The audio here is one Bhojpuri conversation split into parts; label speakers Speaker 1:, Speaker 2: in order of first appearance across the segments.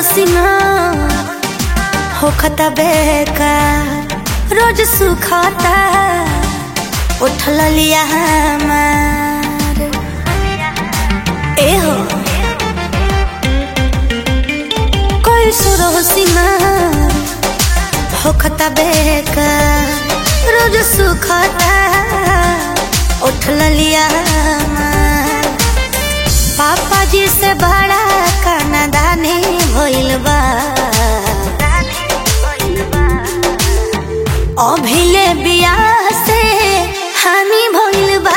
Speaker 1: हसीना होखता बेकार रोज सुखता उठल लिया हमार ए हो कोई सुर हसीना होखता बेकार रोज सुखता उठल लिया हमार पापा जी से बड़ा कनादानी भइल बा अभिले बियाह से हानि भइल बा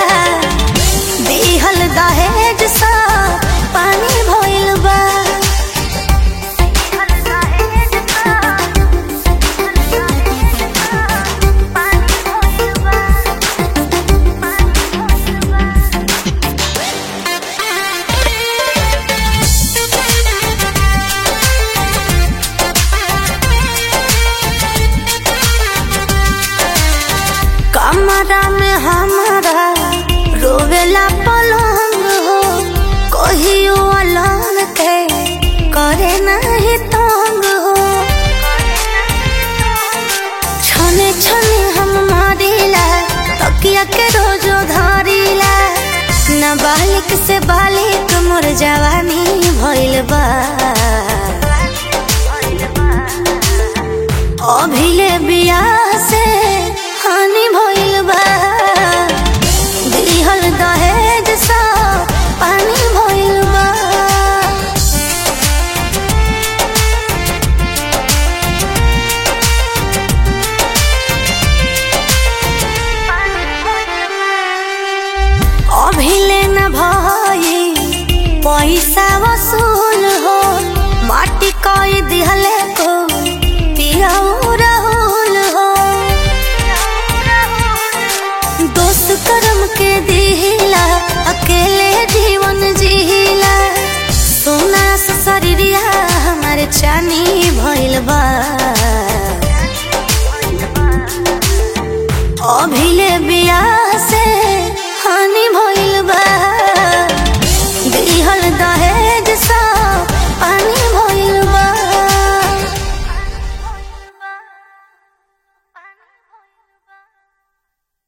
Speaker 1: दिहल दहेज सा पानी भइल बा कमरा में हमारा रोवेला पलंग हो कहियो अलंग के करे नहीं तंग हो छने छने हम मारिला तकिया के रोजो धरिला न बालिक से बालिक मोर जवानी भइल बा अभिले बियाह से हानि भइल बा दिहल दहेज सा पानी भइल बा अभिले न भई पैसा वसूल हो माटी कई दिहले को पियाऊ राहुल हो दोस्त करम के दिहिला अकेले जीवन जिहिला सोना से शरीरिया हमारे चानी भइल बा अभिले